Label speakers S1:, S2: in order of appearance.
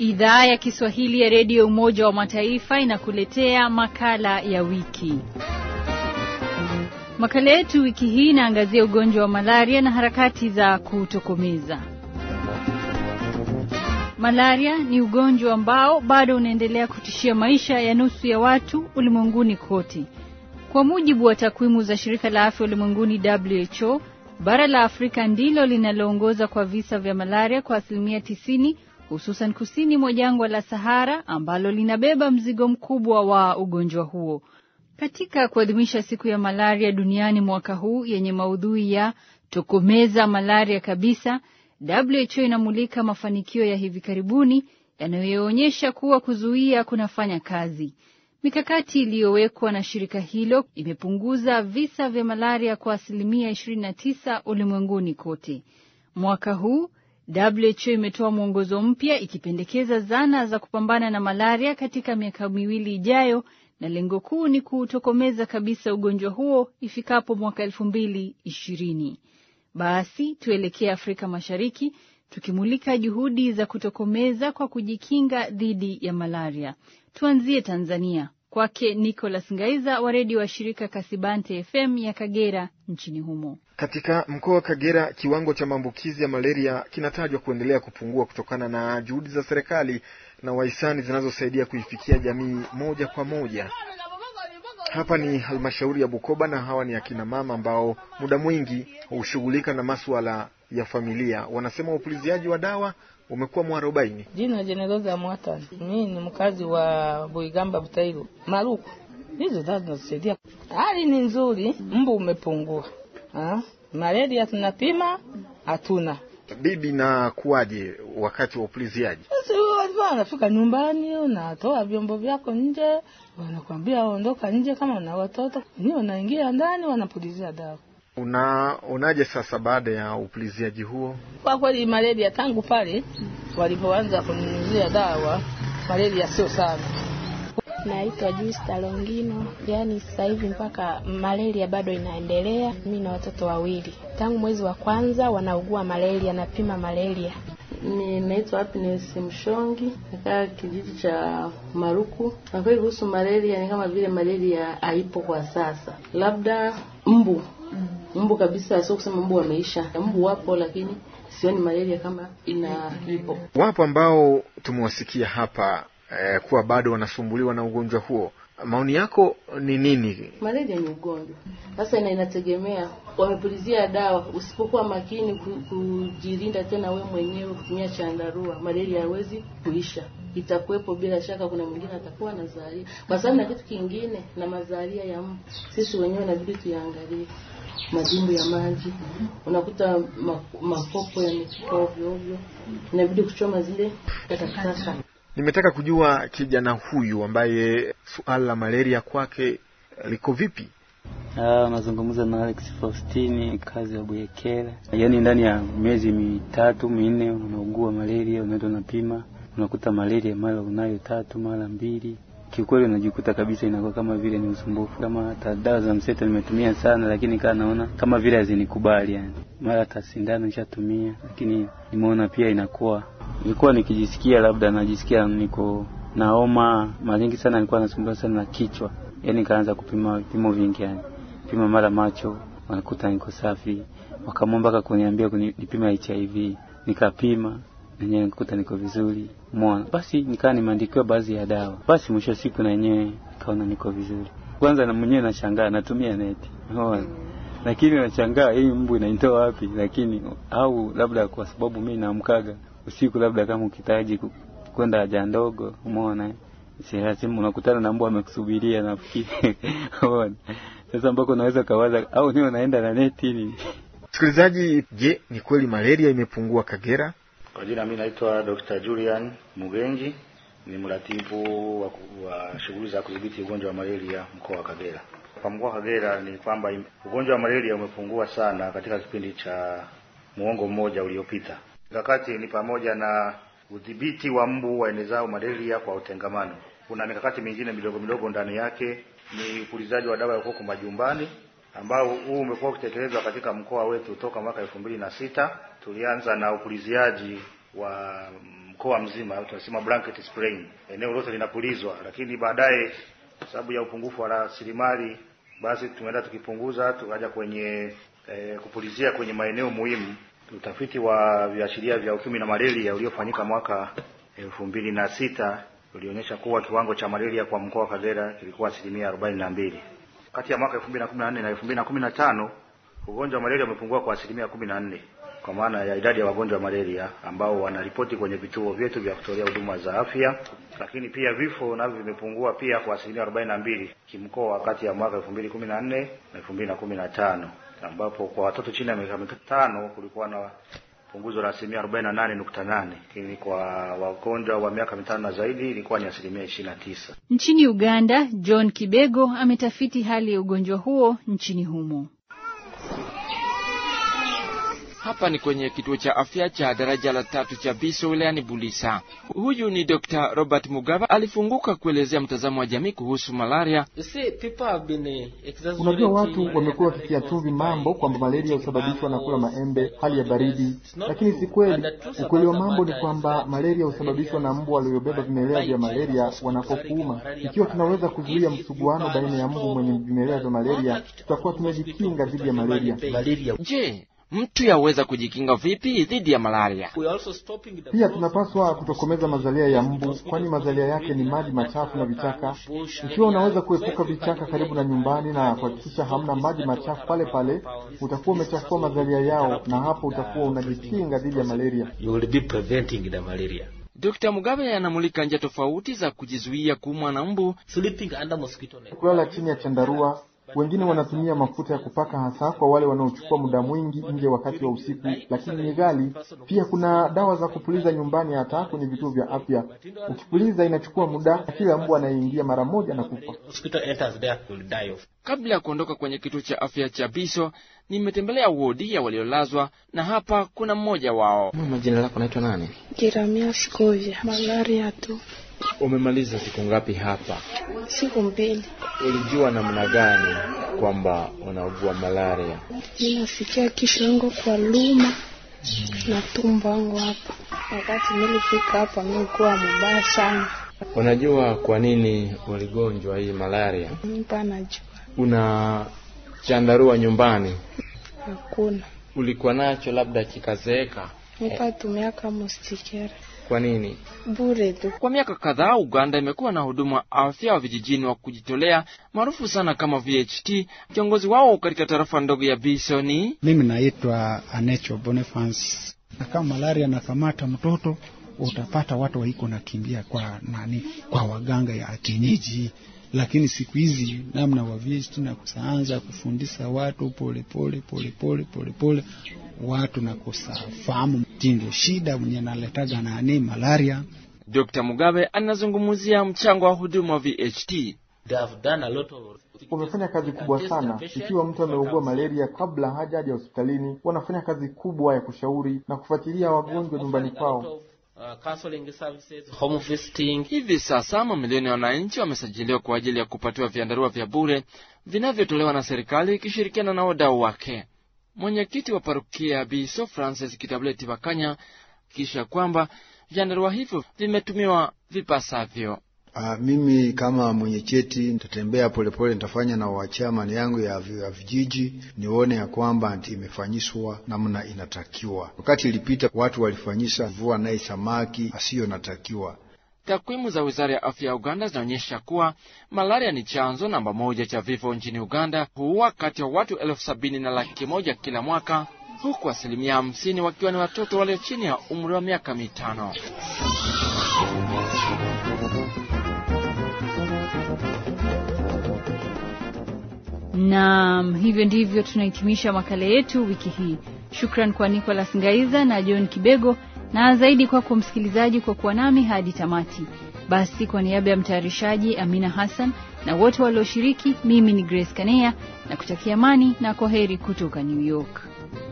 S1: Idhaa ya Kiswahili ya Redio Umoja wa Mataifa inakuletea makala ya wiki. Makala yetu wiki hii inaangazia ugonjwa wa malaria na harakati za kuutokomeza. Malaria ni ugonjwa ambao bado unaendelea kutishia maisha ya nusu ya watu ulimwenguni kote. Kwa mujibu wa takwimu za shirika la afya ulimwenguni WHO, bara la Afrika ndilo linaloongoza kwa visa vya malaria kwa asilimia tisini, hususan kusini mwa jangwa la Sahara ambalo linabeba mzigo mkubwa wa ugonjwa huo. Katika kuadhimisha siku ya malaria duniani mwaka huu yenye maudhui ya tokomeza malaria kabisa, WHO inamulika mafanikio ya hivi karibuni yanayoonyesha kuwa kuzuia kunafanya kazi. Mikakati iliyowekwa na shirika hilo imepunguza visa vya malaria kwa asilimia 29 ulimwenguni kote. Mwaka huu WHO imetoa mwongozo mpya ikipendekeza zana za kupambana na malaria katika miaka miwili ijayo, na lengo kuu ni kuutokomeza kabisa ugonjwa huo ifikapo mwaka elfu mbili ishirini. Basi tuelekee Afrika Mashariki tukimulika juhudi za kutokomeza kwa kujikinga dhidi ya malaria. Tuanzie Tanzania, kwake Nicholas Ngaiza wa redio wa shirika Kasibante FM ya Kagera nchini humo.
S2: Katika mkoa wa Kagera, kiwango cha maambukizi ya malaria kinatajwa kuendelea kupungua kutokana na juhudi za serikali na wahisani zinazosaidia kuifikia jamii moja kwa moja. Hapa ni halmashauri ya Bukoba na hawa ni akina mama ambao muda mwingi hushughulika na masuala ya familia. Wanasema upuliziaji wa dawa umekuwa mwarobaini.
S3: Jina Jeneroza Mwata, mimi ni mkazi wa Buigamba Butairu Maruku. Hizo dawa zinasaidia, hali ni nzuri, mbu umepungua. Ha? Malaria tunapima hatuna.
S2: Bibi, na kuwaje wakati wa upuliziaji?
S3: Sasa walikuwa wanafika nyumbani, unatoa vyombo vyako nje, wanakwambia ondoka nje, kama una watoto ni wanaingia ndani, wanapulizia dawa.
S2: Unaonaje sasa baada ya upuliziaji huo?
S3: Kwa kweli malaria tangu pale walipoanza kunyunyizia dawa, malaria sio sana.
S4: Naitwa Justa Longino. Yaani sasa hivi mpaka malaria bado inaendelea. Mimi na watoto wawili, tangu mwezi wa kwanza wanaugua malaria, napima malaria.
S5: Ni naitwa Happiness Mshongi, nakaa kijiji cha Maruku. Na kweli kuhusu malaria ni kama vile malaria haipo kwa sasa, labda mbu mbu kabisa, sio kusema mbu wameisha. Mbu wapo, lakini sioni malaria kama ina ipo.
S2: Wapo ambao tumewasikia hapa eh, kuwa bado wanasumbuliwa na ugonjwa huo. Maoni yako ni nini?
S5: Malaria ni ugonjwa sasa, ina inategemea wamepulizia dawa. Usipokuwa makini kujilinda tena we mwenyewe kutumia chandarua, malaria haiwezi kuisha, itakuwepo bila shaka. Kuna mwingine atakuwa na zalia, kwa sababu na kitu kingine na mazalia ya mbu, sisi wenyewe inabidi tuyaangalie madimbu ya maji, unakuta makopo yamefika ovyo ovyo, inabidi kuchoma zile takataka.
S2: Nimetaka kujua kijana huyu ambaye suala la malaria kwake liko vipi?
S6: Ah, unazungumza na Alex Faustini, kazi ya Buyekera. Yaani ndani ya miezi mitatu minne unaugua malaria, unaenda unapima, unakuta malaria mara unayo tatu mara mbili. Kiukweli unajikuta kabisa inakuwa kama vile ni usumbufu. Kama hata dawa za mseto nimetumia sana, lakini kaa naona kama vile hazinikubali yani. Mara hata sindano nishatumia, lakini nimeona pia inakuwa nilikuwa nikijisikia labda najisikia niko na homa mara nyingi sana, nilikuwa nasumbuliwa sana na kichwa, yaani kaanza kupima vipimo vingi, yani pima mara macho, wanakuta niko safi, wakamwomba mpaka kuniambia nipima HIV, nikapima nenyewe nikuta niko vizuri, umeona. Basi nikaa nimeandikiwa baadhi ya dawa, basi mwisho wa siku na yenyewe nikaona niko vizuri. Kwanza na mwenyewe nashangaa, natumia neti, umeona lakini nashangaa hii mbu inaitoa wapi? Lakini au labda kwa sababu mimi naamkaga usiku labda kama ukitaji kwenda haja ndogo, umeona, si lazima unakutana na mbwa amekusubiria, nafikiri umeona. Sasa ambako unaweza kawaza au niwe naenda na neti ni
S2: Msikilizaji, je, ni kweli malaria imepungua Kagera?
S7: Kwa jina mimi naitwa Dr. Julian Mugenji, ni mratibu wa, wa shughuli za kudhibiti ugonjwa wa malaria mkoa wa Kagera. Kwa mkoa wa Kagera ni kwamba ugonjwa wa malaria umepungua sana katika kipindi cha muongo mmoja uliopita. Mikakati ni pamoja na udhibiti wa mbu waenezao malaria kwa utengamano. Kuna mikakati mingine midogo midogo ndani yake, ni upulizaji wa dawa ya ukoko majumbani ambao huu umekuwa ukitekelezwa katika mkoa wetu toka mwaka elfu mbili na sita. Tulianza na upuliziaji wa mkoa mzima, tunasema blanket spraying, eneo lote linapulizwa, lakini baadaye kwa sababu ya upungufu wa rasilimali, basi tumeenda tukipunguza, tukaja kwenye eh, kupulizia kwenye maeneo muhimu. Utafiti wa viashiria vya ukimwi na malaria uliofanyika mwaka elfu mbili na sita ulionyesha kuwa kiwango cha malaria kwa mkoa wa Kagera kilikuwa asilimia arobaini na mbili. Kati ya mwaka elfu mbili na kumi na nne na elfu mbili na kumi na tano ugonjwa wa malaria umepungua kwa asilimia kumi na nne kwa maana ya idadi ya wagonjwa wa malaria ambao wanaripoti kwenye vituo vyetu vya kutolea huduma za afya, lakini pia vifo navyo vimepungua pia kwa asilimia arobaini na mbili kimkoa kati ya mwaka elfu mbili kumi na nne na elfu mbili na kumi na tano ambapo kwa watoto chini ya miaka mitano kulikuwa na punguzo la asilimia arobaini na nane nukta nane lakini kwa wagonjwa wa miaka mitano na zaidi ilikuwa ni asilimia ishirini na tisa.
S1: Nchini Uganda, John Kibego ametafiti hali ya ugonjwa huo nchini humo.
S8: Hapa ni kwenye kituo cha afya cha daraja la tatu cha Biso wilayani Bulisa. Huyu ni Dr. Robert Mugabe alifunguka kuelezea mtazamo wa jamii kuhusu malaria.
S2: Unajua, watu wamekuwa wakitia chumvi mambo kwamba malaria husababishwa na kula maembe, hali ya baridi, lakini si kweli. Ukweli wa mambo ni kwamba malaria husababishwa na mbu waliobeba vimelea vya malaria wanapokuuma. Ikiwa tunaweza kuzuia msuguano baina ya mbu mwenye vimelea vya malaria, tutakuwa tumejikinga dhidi ya malaria.
S8: Je, mtu yaweza kujikinga vipi dhidi ya malaria?
S2: Pia tunapaswa kutokomeza mazalia ya mbu, kwani mazalia yake ni maji machafu na vichaka. Ikiwa unaweza kuepuka vichaka karibu na nyumbani na kuhakikisha hamna maji machafu pale pale, utakuwa umechafua mazalia yao, na hapo utakuwa unajikinga dhidi ya malaria.
S8: Dr. Mugabe anamulika njia tofauti za kujizuia kuumwa na mbu.
S2: Kulala chini ya chandarua wengine wanatumia mafuta ya kupaka hasa kwa wale wanaochukua muda mwingi nje wakati wa usiku, lakini ni ghali. Pia kuna dawa za kupuliza nyumbani, hata kwenye vituo vya afya. Ukipuliza inachukua muda, kila mbu anayeingia mara moja na kufa.
S8: Kabla ya kuondoka kwenye kituo cha afya cha Biso, nimetembelea wodi ya waliolazwa na hapa kuna mmoja wao.
S9: Mama, jina lako naitwa nani?
S4: Kiramia Sikovya, malaria tu.
S9: Umemaliza siku ngapi hapa?
S4: Siku mbili.
S9: Ulijua namna gani kwamba unaugua malaria?
S4: Ninasikia kisho yangu kwa luma na tumbo wangu hapa. Wakati nilifika hapa nilikuwa mubaya sana.
S9: Unajua kwa nini uligonjwa hii malaria?
S4: Mpa najua.
S9: Una chandarua nyumbani?
S4: Hakuna.
S9: Ulikuwa nacho labda kikazeeka?
S4: Nipa tumia kama mustikere.
S9: Kwa nini?
S4: Bure tu.
S8: Kwa miaka kadhaa Uganda imekuwa na huduma wa afya wa vijijini wa kujitolea maarufu sana kama VHT. Kiongozi wao katika tarafa ndogo ya Biso ni
S10: mimi naitwa Anecho Boniface. Na kama malaria nakamata mtoto, utapata watu waiko nakimbia kwa nani, kwa waganga ya kienyeji lakini siku hizi namna wavisti na kusaanza kufundisha watu polepole polepole polepole watu na kusafahamu ndio shida mwenye naletaga nani malaria.
S8: Dr. Mugabe anazungumzia mchango wa huduma wa VHT.
S2: Wamefanya kazi kubwa sana. Ikiwa mtu ameugua malaria kabla hajaja hospitalini, wanafanya kazi kubwa ya kushauri na kufuatilia wagonjwa nyumbani kwao.
S11: Uh, counseling services, home visiting.
S8: Hivi sasa mamilioni ya wananchi wamesajiliwa kwa ajili ya kupatiwa vyandarua vya bure vinavyotolewa na serikali ikishirikiana na wadau wake. Mwenyekiti wa parokia Biso Francis Kitableti Bakanya kisha kwamba vyandarua hivyo vimetumiwa vipasavyo.
S12: Uh, mimi kama mwenye cheti nitatembea polepole, nitafanya na wachamani yangu ya, ya vijiji nione ya kwamba imefanyishwa namna inatakiwa. Wakati ilipita watu walifanyisha vua naye samaki asiyo natakiwa.
S8: Takwimu za wizara ya afya ya Uganda zinaonyesha kuwa malaria ni chanzo namba moja cha vifo nchini Uganda, huua kati ya watu elfu sabini na laki moja kila mwaka, huku asilimia hamsini wakiwa ni watoto walio chini ya umri wa miaka mitano.
S1: Naam, hivyo ndivyo tunahitimisha makala yetu wiki hii. Shukran kwa Nicholas Ngaiza na John Kibego na zaidi kwako msikilizaji kwa kuwa nami hadi tamati. Basi kwa niaba ya mtayarishaji Amina Hassan na wote walioshiriki, mimi ni Grace Kanea na kutakia amani na kwaheri kutoka New York.